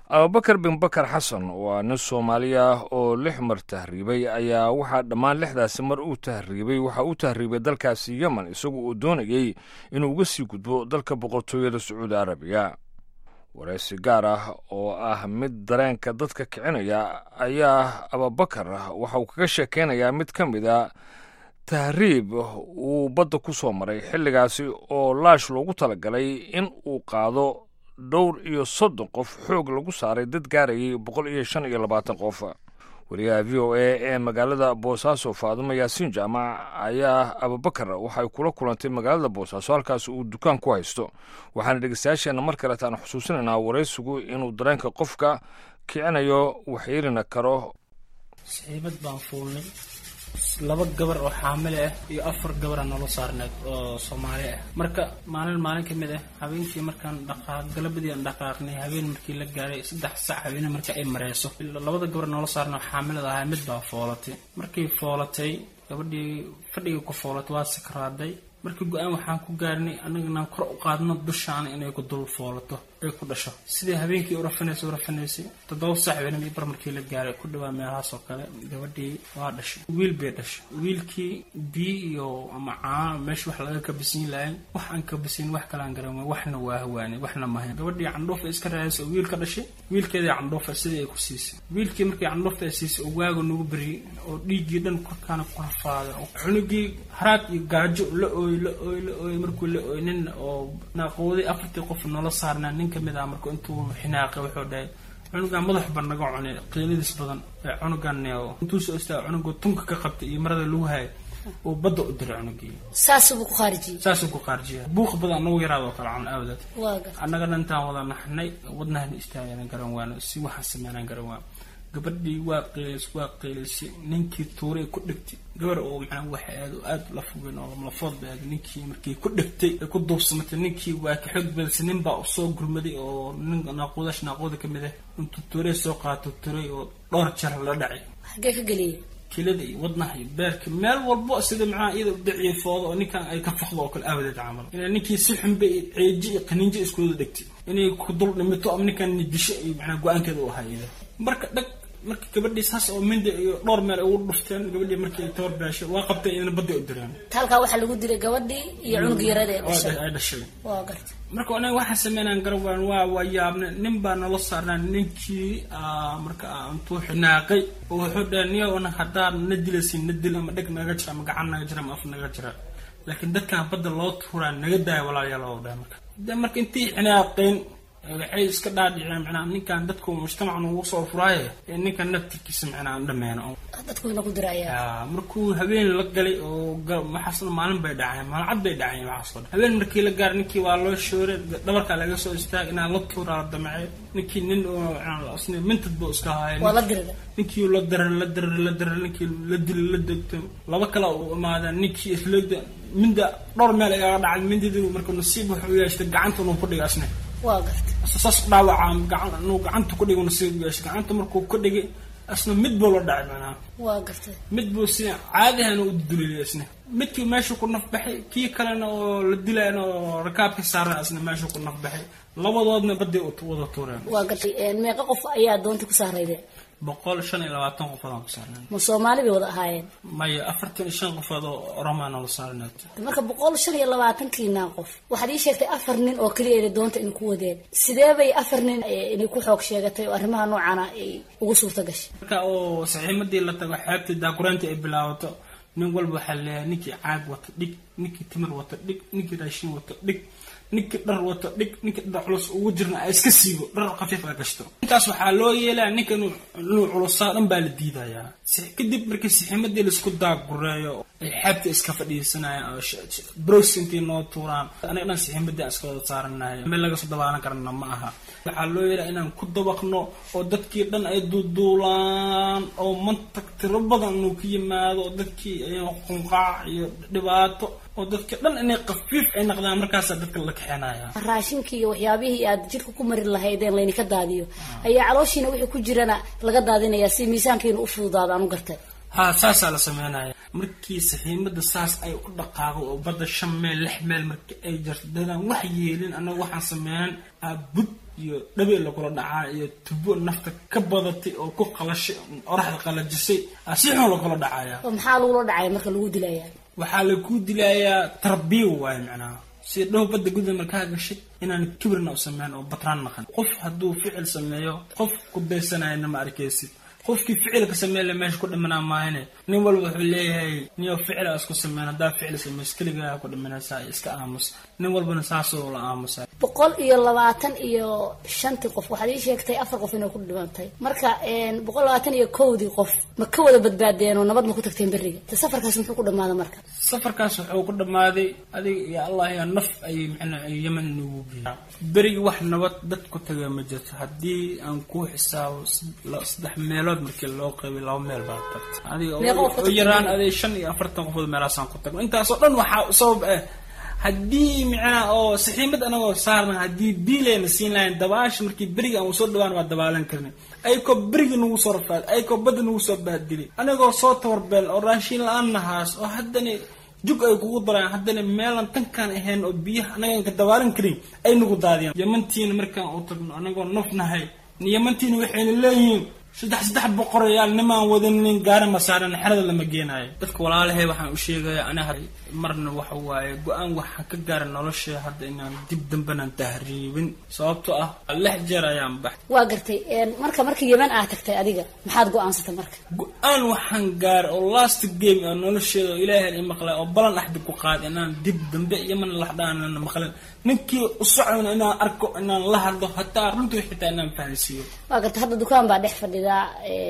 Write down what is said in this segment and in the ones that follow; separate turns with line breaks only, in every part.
abubakar bin bakar xasan waa nin soomaali ah oo lix mar tahriibay ayaa waxaa dhammaan lixdaasi mar uu tahriibay waxa uu tahriibay dalkaasi yemen isagu uu doonayey inuu uga sii gudbo dalka boqortooyada sacuudi arabiya waraysi gaar ah oo ah mid dareenka dadka kicinaya ayaa abubakar waxa uu kaga sheekeynayaa mid ka mid a tahriib uu badda ku soo maray xilligaasi oo laash loogu talagalay in uu qaado dhowr iyo soddon qof xoog lagu saaray dad gaarayay boqol iyo shan iyo labaatan qof wariyaha v o a ee magaalada boosaaso faadumo yaasiin jaamac ayaa abubakar waxay kula kulantay magaalada boosaaso halkaas uu dukaan ku haysto waxaana dhegeystayaasheenna mar kaleeta aan xusuusinaynaa waraysigu inuu dareenka qofka kicinayo waxyeelina karo
saxiibad baan fuulnay laba gabar oo xaamile ah iyo afar gabara nolo saarneed oo soomaali ah marka maalin maalin ka mid ah habeenkii markaan dhaqaaq galabadii aan dhaqaaqnay habeen markii la gaaray saddex sac habeene marka ay mareyso labada gabar noola saarna oo xaamilada ahaa mid baa foolatay markay foolatay gabadhii fadhiga ku foolatay waa sakraaday markii go-aan waxaan ku gaarnay annaganaan kor u qaadno dushaana inay ku dul foolato ay ku dhasho sidai habeenkii u rafanaysay u rafanaysay toddoba sac habeenimo bar markii la gaaray ku dhawaa meelahaas oo kale gabadhii waa dhashay wiil bay dhashay wiilkii biyo iyo ama caano meesha wax laga kabasiin lahayn wax aan kabasiin wax kalaan garan waay waxna waa hawaanay waxna mahayn gabadhii candhuufa iska raadaysa oo wiil ka dhashay wiilkeedii candhuufa sidii ay ku siisay wiilkii markii candhuufta ay siisay oo waaga nagu beriyey oo dhiiggii dhan korkaana ku rafaaday oo cunugii haraad iyo gaajo la ooy la ooy la ooy markuu la ooy nin oo naaqooday afartii qof noola saarnaa nin kamid ah marka intuu xinaaqay wuxuu dhahay cunugan madax ba naga cunay qiiladiis badan ee cunugan intuu soo istaaga cunuga tunka ka qabtay iyo marada lagu hayay uu badda u diray cunugii
saasubuu ku khaarijiyey
saasuu ku qaarjiya buuq badan anagu yaraadoo kale cun awdeed
waa gar
annagana intaan wada naxnay wadnahana istaagana garan waano si waxaan sameynaan garan waan gabadhii waa qiilis waa qiilisay ninkii tuuray ku dhegtay gabar oo macnaa waxa aad aad la fogeen oo lamlafood ba aad ninkii markii ku dhegtay ay ku duubsamatay ninkii waa ka xoog badisay nin baa usoo gurmaday oo nin naaquudash naaquuda ka mid ah intuu tuuray soo qaato tuuray oo dhowr jar la dhacay
xaggee ka geliyey
kilada iyo wadnaha iyo beerka meel walbo sida macnaha iyada udaciyay fooda oo ninkan ay ka fakdo oo kale aawadeed camal inay ninkii si xunba ceeji iyo qaniinjo iskuwada dhegtay inay ku dul dhimito ama ninkan disho iyo macnaa go-aankeeda u ahaa iyada marka dhag marka gabadhii saas oo minda iyo dhowr meel ay ugu dhufteen gabadhii markii ay tabar beeshay waa qabtay iyadana badda u direen
halkaa waxaa lagu dilay gabadhii iyo cunug yarada ee dhashay
ay dhashay
waa garta
marka anaga waxaan sameynaan garawaan waa waa yaabnay nin baa nala saarnaa ninkii marka intuu xinaaqay oo wuxuu dhahay niyo ana haddaan na dilaysin na dil ama dheg naga jira ama gacan naga jira ama af naga jira laakiin dadkan badda loo tuuraa naga daaya walaalayaal oo dhahay marka de marka intii xinaaqeen waxay iska dhaadhiceen macnaa ninkan dadku mujtamacan ugu soo furaaye ee ninkan naftirkiisa macnaa aan dhameeno
dadku ina ku diraya
markuu habeen la galay oo waxaasna maalin bay dhaceen maalcad bay dhaceen waxaasoo dhan habeen markii la gaaray ninkii waa loo shooray dhabarkaa laga soo istaag inaa la tuuraa la damacay ninkii nin isna mintad buu iska haaya
waa la dirida
ninkii la darar la darar la darar ninkii la dili la degto laba kale u imaadeen ninkii isla minda dhowr meel igaga dhacay mindadii marka nasiib wuxuu yeeshtay gacanta inuu ku dhiga isna
waa garta
saas dhaawaca gacan inuu gacanta ku dhigo nasiib yeeshay gacanta markuu ku dhigay isna mid buu la dhacay macnaha
waa garta
mid buu si caadihana u dulilay isna midkii meeshu ku nafbaxay kii kalena oo la dilayna oo rakaabka saaran isna meeshu ku nafbaxay labadoodna baday wada tuureen
waa gartay meeqa qof ayaa doonta ku saarayde
boqol shan iyo labaatan qofood aan ku saarnay
ma soomaali bay wada ahaayeen
maya afartan iyo shan qofood oo oromaa noola saarneed
marka boqol shan iyo labaatankiinaa qof waxaad ii sheegtay afar nin oo keliya inay doonta in ku wadeen sidee bay afar nin inay ku xoog sheegatay oo arrimaha noocana ay ugu suurta gashay
marka oo saxiimadii la tago xeebtii daakuraantii ay bilaabato nin walba waxaa leeyahay ninkii caag wato dhig ninkii timir wato dhig ninkii raashin wato dhig ninkii dhar wato dhig ninkii dhar culus ugu jirna a iska siibo dhar khafiif a gashto intaas waxaa loo yeelaya ninka inuu culusaa dhan baa la diidayaa kadib markii saxiimadii laisku daagureeyo ay xeebta iska fadhiisanayaan oo bros intii noo tuuraan aniga dhan saxiimadii aan iska wada saaranahay meel laga soo dabaalan karana ma aha waxaa loo yeelaya inaan ku dabaqno oo dadkii dhan ay duuduulaan oo mantag tiro badan inuu ka yimaado oo dadkii qunqaac iyo dhibaato oo dadka dhan inay kafiif ay naqdaan markaasaa dadka la kaxeenaya
raashinkii iyo waxyaabihii aad jidhka ku mari lahaydeen laydinka daadiyo ayaa calooshiina wixii ku jirana laga daadinayaa si miisaankiina u fududaado aan u gartay
ha saasaa la sameynaya markii saxiimada saas ay u dhaqaaqo oo badda shan meel lix meel markii ay jarto dadaan wax yeelin annaga waxaan sameynan bud iyo dhabe lagula dhacaa iyo tubo nafta ka badatay oo ku qalashay oraxda qalajisay si xun lagula dhacaya
oo maxaa lagula dhacaya marka lagu dilaya
waxaa lagu dilayaa tarbiya waaye macnaha si dhow badda guda markaa gashid inaan kibirna u sameyn oo batraan naqan qof hadduu ficil sameeyo qof ku daysanayana ma arkaysid qofkii ficilka sameyle meesha ku dhimanaa maahane nin walba wuxuu leeyahay niyo ficila isku sameyn haddaa ficil sameys keligaa ku dhimanaysaa iska aamus nin walbana saasoo la aamusa
boqol iyo labaatan iyo shantii qof waxaad ii sheegtay afar qof inay ku dhimantay marka boqol labaatan iyo kowdii qof ma ka wada badbaadeen oo nabad ma ku tagteen beriga te safarkaas muxuu ku dhamaaday marka
safarkaas wuxuu ku dhammaaday adiga iyo allah yaa naf ayay macnaa yeman nagu geeyay berigi wax nabad dad ku taga ma jirto haddii aan ku xisaabo saddex meelood markii loo qaybay laba meel baa tagta adiga oo yaraan aday shan iyo afartan qofood meelaasaan ku tagno intaasoo dhan waxaa sabab ah haddii micnaa oo saxiimad anagoo saarna haddii biilayna siin lahayn dabaasha markii beriga aan soo dhawaan waa dabaalan karnay ayakoo berigi nagu soo rafaad ayakoo badda nagu soo bahdilay anagoo soo tabarbeel oo raashiin la-aan nahaas oo haddana jug ay kugu daraan haddana meelan tankaan ahayn oo biyaha anagaan ka dabaalan karin ay nagu daadiyaan yamantiina markaan u tagno anagoo nuf nahay yamantiina waxayna leeyihiin saddex saddex boqorayaal nimaan wadanin gaari ma saaran xerada lama geenaayo dadka walaalahay waxaan u sheegaya aniga marna waxa waaye go-aan waxaan ka gaara nolosha hadda inaan dib dambenaan tahriibin sababtoo ah lix jeer ayaan bax
waa gartay marka markii yeman aad tagtay adiga maxaad go-aansatay marka
go-aan waxaan gaara oo last game oo nolosheeda oo ilaahay i maqlay oo balan axdi ku qaad inaan dib dambe yeman laxdhaanana maqlin ninkii u socona inaan arko inaan la hadlo hataa runtii xitaa inaan fahansiiyo
waa gartay hadda dukaan baa dhex fadhidaa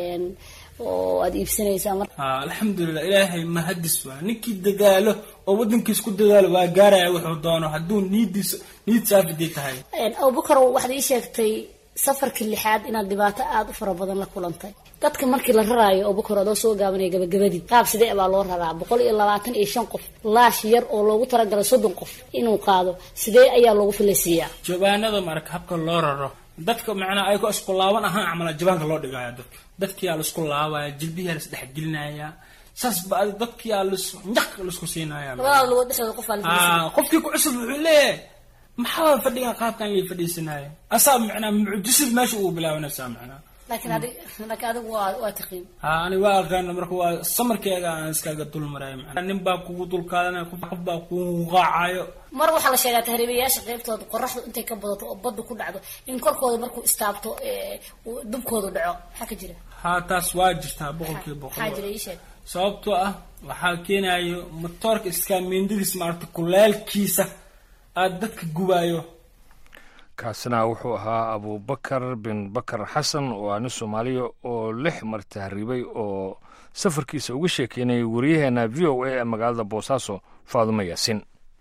oo aada iibsanaysaa mar
ha alxamdulilah ilaahay mahadis waa ninkii dadaalo oo waddankiis ku dadaalo waa gaaraya wuxuu doono hadduu niidiisa niid saafiday tahay
abubakar waxaad ii sheegtay safarkii lixaad inaad dhibaato aada u fara badan la kulantay dadka markii la raraayo abubakar adoo soo gaabanaya gabagabadii qaab sidee baa loo raraa boqol iyo labaatan iyo shan qof laash yar oo loogu talagalay soddon qof inuu qaado sidee ayaa loogu filaysiiyaa
jabaanada marka habka loo raro dadka macnaa ayagoo isku laaban ahaan camala jabaanka loo dhigaya dadka dadkiyaa laisku laabaya jilbiyaa la isdhexgelinaya saas ba dadkiyaa lis njaq laisku siinaya
labada lugood dhexdooda qof aa
qofkii ku cusub wuxuu leeyahay maxaa fadhigan qaabkan lii fadhiisanaayo asaa macnaa mucjisad meesha ugu bilaabanaysaa macnaa
laakiin adig laakiin adigu waa waa taqiin
ha ani waa aqaana marka waa samarkeega aan iskaga dul marayo macnaa nin baa kugu dul qaadanaya qof baa kugu qaacayo
mar waxaa la sheegaa tahriibayaasha qaybtooda qoraxdu intay ka badato oo badda ku dhacdo in korkooda markuu istaabto dubkoodu dhaco maxaa ka jira
ha taas waa jirtaa boqolkiiba boqol
maxaa jira ii sheeg
sababtoo ah waxaa keenayo matoorka iskaamindadiis maarata kuleelkiisa aada dadka gubaayo
kaasina wuxuu ahaa abubakar bin bakar xasan oo ah nin soomaaliya oo lix mar tahriibay oo safarkiisa uga sheekeynayay wariyaheena v o a ee magaalada boosaaso faadumo yaasin